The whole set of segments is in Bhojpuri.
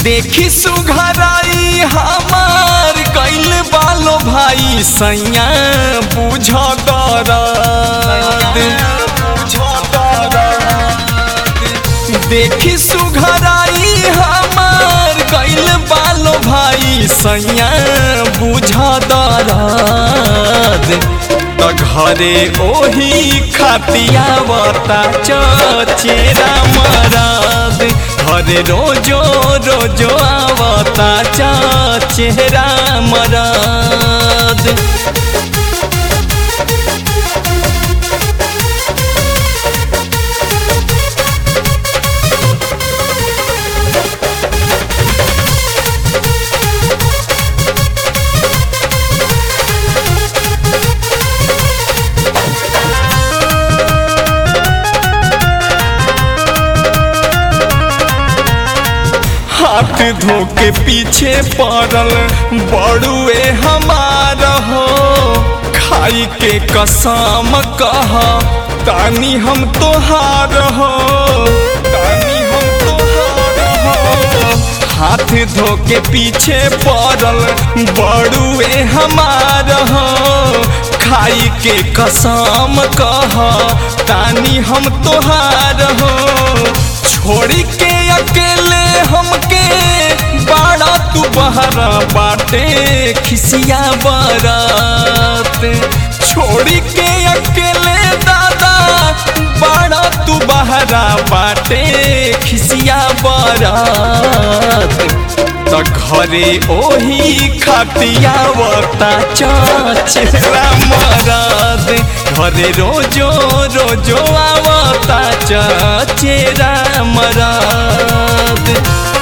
देखी सुघराई हमार कैल बालो भाई सैया बुझ देखी सुघराई हमार कैल बालो भाई सैया बुझ दरद त घरे ओही खातिया बता चेरा मरद घरे रोजो रोजो आवता चेहरा मरद हाथ धो के पीछे पड़ल बड़ुए हमार हो खाई के कसम कह तानी हम तोहार हो तानी हम तोहार हो हाथ धो के पीछे पड़ल बड़ुए हमार हो खाई के कसम कह तानी हम तोहार हो छोड़ी के अकेले हमके बाड़ा तू बहरा बाटे खिसिया बरात छोड़ी के अकेले दादा बाड़ा तू बहरा बाटे खिसिया बरात त घरे ओही खातिया वता चेहरा मरद घरे रोजो रोजो आवता चेहरा मरद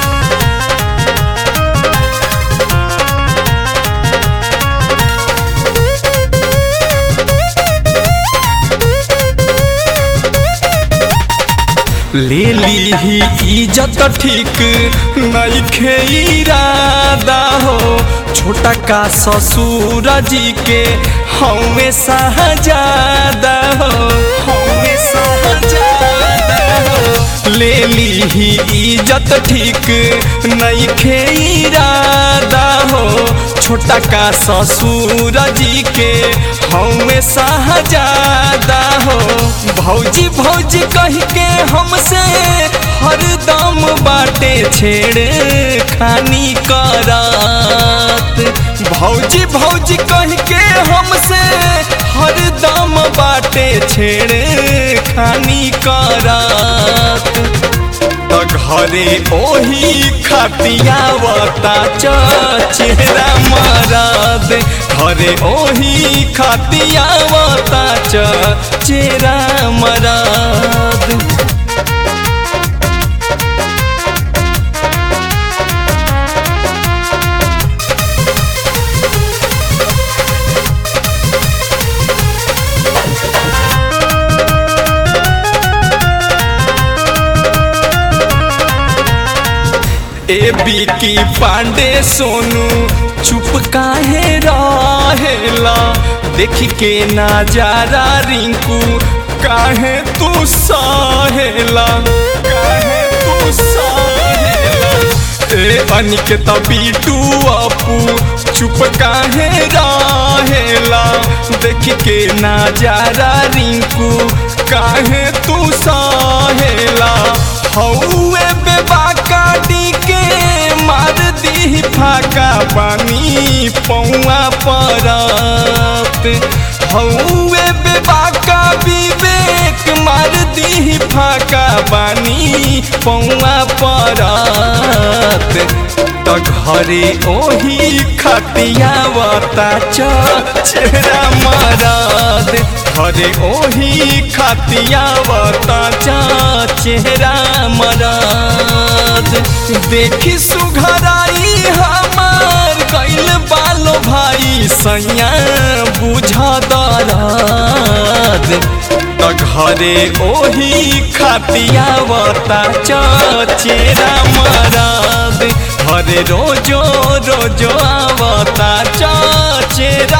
ले ली ही इज्जत ठीक नइखे इरादा हो छोटा का ससुर जी के हमें सहजादा हो हमें सहजादा हो ले ली ही इज्जत ठीक नइखे इरादा हो छोटा का ससुर जी के हमें सहजादा हो भौजी भौजी कह के हमसे हरदम बाटे छेड़ खानी करात भौजी भौजी कह के हमसे हरदम बाटे छेड़ खानी करात त घरे ओही खातिया वता चेहरा मरद घरे ओही खातिया वता चेहरा मरद ए बिकी पांडे सोनू चुप काहे रहेला देख के नजारा रिंकू काहे तू सहेला काहे तू सहेला ए अनिकेत बीटू अपू चुप काहे रहेला देख के नजारा रिंकू काहे तू सहेला हौए बेबाका डी के मार दी फाका पानी पौआ परत हौए बेबाका विवेक मार दी फाका पानी पौआ परत त घरे ओही खतिया वता चेहरा मरद घरे ओही खतिया वता चेहरा मरद देखी सुघराई हमार कैल बालो भाई सैया बुझ दरद त घरे ओही खातिया वता चेहरा मरद घरे रोजो रोजो आवता चेहरा